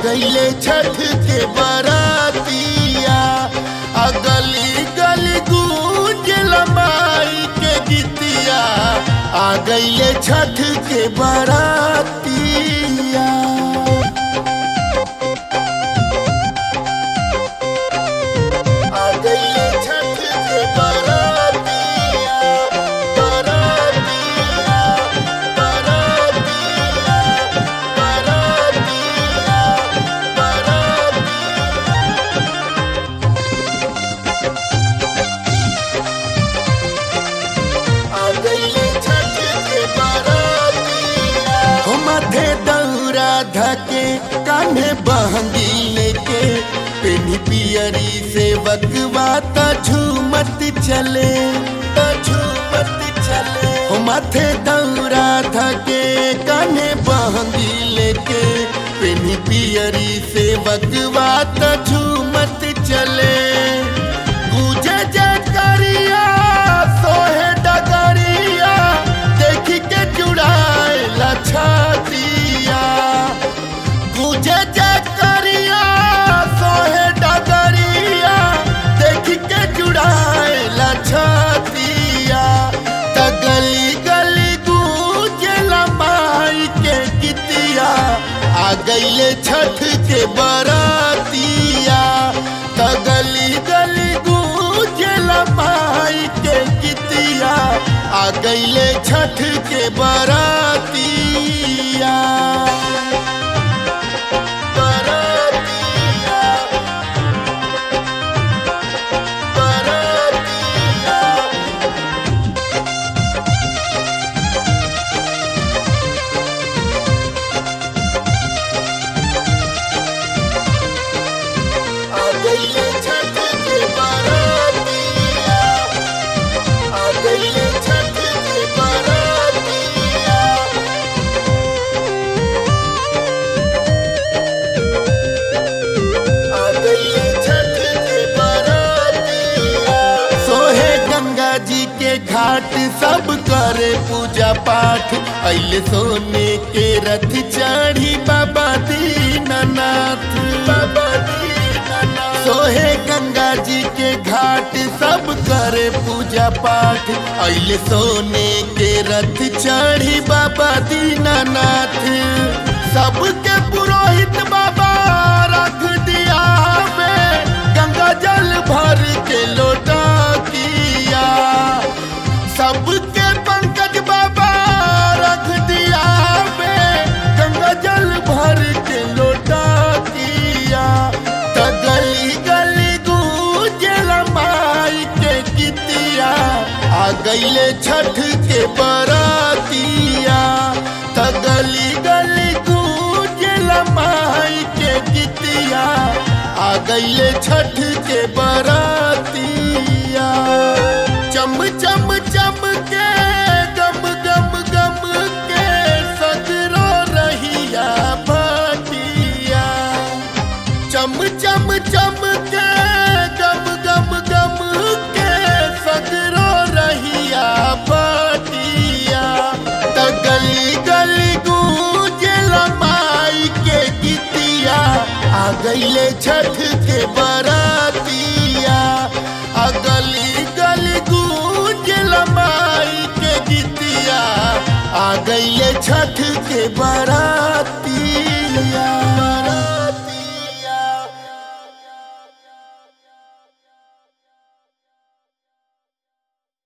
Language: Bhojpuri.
गईले छठ के बरातिया आ गली गली गूंज लमाई के गीतिया आ गईले छठ के बरातिया आ गईले छठ के बरातिया बरातिया बरातिया बरातिया बरातिया आ गईले छठ के बरातिया हो माथे दौरा धके कान्हे बहंगी लेके पेनी पियरी से बकवा त झूमत चले त झूमत चले हो माथे दौरा धके कान्हे बहंगी लेके पेनी पियरी से बकवा त झूमत चले गूंजे जकरिया सोहे डगरिया देख के जुड़ाए छातिया गूंजे जकरिया सोहे डगरिया देख के जुड़ाए छातिया त गली गली गूंजे लमाई के गीतिया आ गईले छठ के बरातिया त गली गली गूंजे लमाई के गीतिया आ गईले छठ के बरातिया बरातिया बरातिया आ गईले छठ के बरातिया आ गईले छठ के बरातिया आ गईले छठ के बरातिया सोहे गंगा जी के घाट सब करे पूजा पाठ अइले सोने के रथ चढ़ी बाबा दीनानाथ बाबा दीनानाथ सोहे गंगा जी के घाट सब करे पूजा पाठ अइले सोने के रथ चढ़ी बाबा दीनानाथ सबके पुरोहित बाबा रख दिया में गंगा जल भर के लोटा किया सबके पंकज बाबा रख दिया में गंगा जल भर के लोटा किया त गली गली गूंजल माई के गीतिया आ गईले छठ के बरातिया त गली गली गूंजल माई के गीतिया आ गईले छठ के बरातिया चम चम चम के गम गम गम के सगरो रहिया भाटिया चम चम चम के गम गम गम के सगरो रहिया भाटिया त गली गली गूंजल माई के गीतिया आ गईले छठ के बरातिया आ गली गली गूंजल माई के गीतिया आ गईले छठ के बरातिया